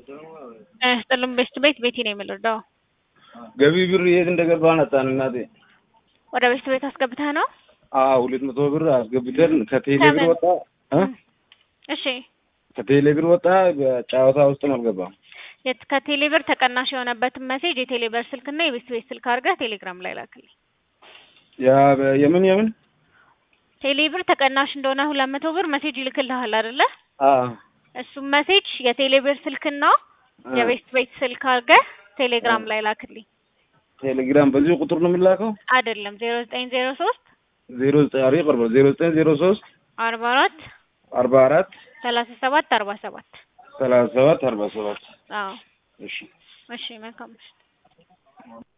ጥልም ቤስት ቤት ቤቴ ነው የምልርዳው ገቢ ብር የት እንደገባ አጣን እናቴ። ወደ ቤስት ቤት አስገብተህ ነው? አዎ ሁለት መቶ ብር አስገብተን ከቴሌ ብር ወጣ እ እሺ ከቴሌ ብር ወጣ በጨዋታ ውስጥም አልገባም። የት ከቴሌ ብር ተቀናሽ የሆነበትን ሜሴጅ የቴሌ ብር ስልክና የቤስት ቤት ስልክ አድርገህ ቴሌግራም ላይ ላክልኝ። ያ በ- የምን የምን ቴሌ ብር ተቀናሽ እንደሆነ ሁለት መቶ ብር ሜሴጅ ይልክልሃል አይደለ? አ እሱም ሜሴጅ የቴሌ ብር ስልክና የቤስት ቤት ስልክ አድርገህ ቴሌግራም ላይ ላክልኝ። ቴሌግራም በዚህ ቁጥር ነው የሚላከው። አይደለም ዜሮ ዘጠኝ ዜሮ ሶስት ዜሮ ዘጠኝ አሪ ቀርበ ዜሮ ዘጠኝ ዜሮ ሶስት አርባ አራት አርባ አራት ሰላሳ ሰባት አርባ ሰባት ሰላሳ ሰባት አርባ ሰባት አዎ እሺ እሺ መልካም ምሽት